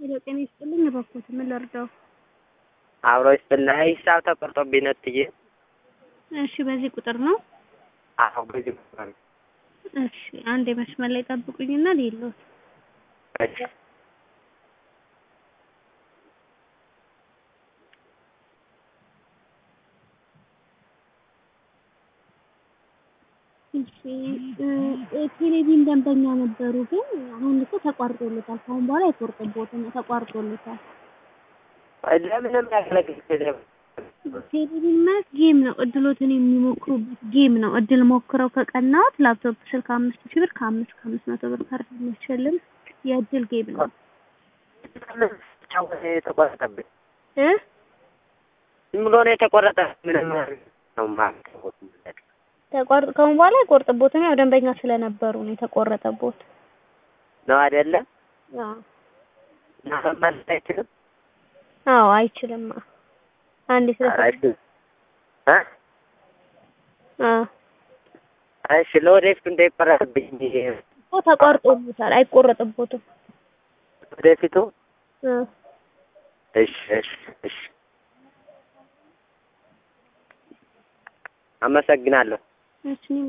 ሄሎ ጤና ይስጥልኝ እባክዎት ምን ልርዳው? አብሮ ይስጥልኝ። ሂሳብ ተቆርጦብኝ ነው እትዬ። እሺ በዚህ ቁጥር ነው? አዎ በዚህ ቁጥር ነው። እሺ አንድ የመስመር ላይ ጠብቁኝና ልይሎት። እሺ እሺ ቴሌቪዥን ደንበኛ ነበሩ፣ ግን አሁን እኮ ተቋርጦለታል። ከአሁን በኋላ አይቆርጥቦትም፣ ተቋርጦለታል። ለምንም ያገለግል ቴሌቪዥን ማለት ጌም ነው። እድሎትን የሚሞክሩበት ጌም ነው። እድል ሞክረው ከቀናዎት ላፕቶፕ ስልክ አምስት ሺህ ብር ከአምስት ከአምስት መቶ ብር ካርድ የሚያስሸልም የእድል ጌም ነው የተቆረጠብኝ እ ዝም ብሎ ነው የተቆረጠ። ምንም ነው ማለት ተቋርጦ ከአሁን በኋላ አይቆርጥቦትም። ያው ደንበኛ ስለነበሩ ነው የተቆረጠቦት። ነው አይደለ? አዎ እና መመለስ አይችልም። አዎ አይችልም። አንዴ ስለ አይችልም እ አዎ እሺ ለወደፊቱ እንዳይቆረጥብኝ እኮ ተቋርጦበታል፣ አይቆረጥቦትም። ወደፊቱ እ እሺ እሺ እሺ አመሰግናለሁ። እሺ